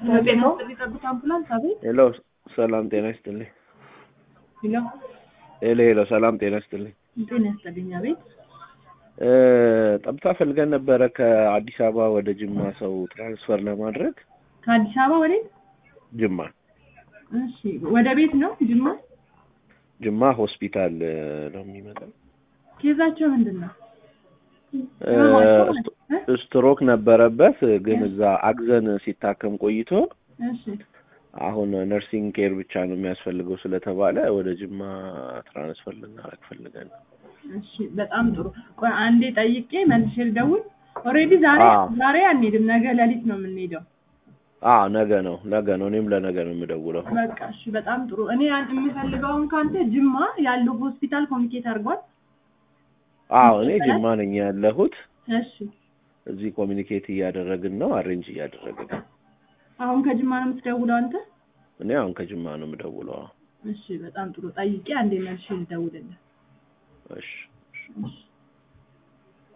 ጤና ይስጥልኝ አምቡላንስ አቤት ሄሎ ሰላም ጤና ይስጥልኝ። ሄሎ ሄሎ ሄሎ ሰላም ጤና ይስጥልኝ። ጤና ይስጥልኝ አቤት እ ጠብታ ፈልገን ነበረ ከአዲስ አበባ ወደ ጅማ ሰው ትራንስፈር ለማድረግ ከአዲስ አበባ ወዴት ጅማ እሺ ወደ ቤት ነው ጅማ ጅማ ሆስፒታል እ ነው የሚመጣው። ኬዛቸው ምንድን ነው እ ስቶ- ስትሮክ ነበረበት ግን እዛ አግዘን ሲታከም ቆይቶ እሺ አሁን ነርሲንግ ኬር ብቻ ነው የሚያስፈልገው ስለተባለ ወደ ጅማ ትራንስፈር ልናደርግ ፈልገን ነው። እሺ በጣም ጥሩ ቆይ አንዴ ጠይቄ መልሼ ልደውል ኦልሬዲ ዛሬ አዎ። ዛሬ አንሄድም ነገ ሌሊት ነው የምንሄደው አዎ ነገ ነው ነገ ነው እኔም ለነገ ነው የምደውለው። በቃ እሺ በጣም ጥሩ እኔ ያን- የምፈልገውን ከአንተ ጅማ ያለው ሆስፒታል ኮሚኒኬት አድርጓል አዎ እኔ ጅማ ነኝ ያለሁት። እሺ እዚህ ኮሚኒኬት እያደረግን ነው፣ አሬንጅ እያደረግን ነው። አሁን ከጅማ ነው የምትደውለው አንተ እኔ አሁን ከጅማ ነው የምደውለው። እሺ በጣም ጥሩ ጠይቄ አንዴ መልሼ ልደውልልህ እሺ እሺ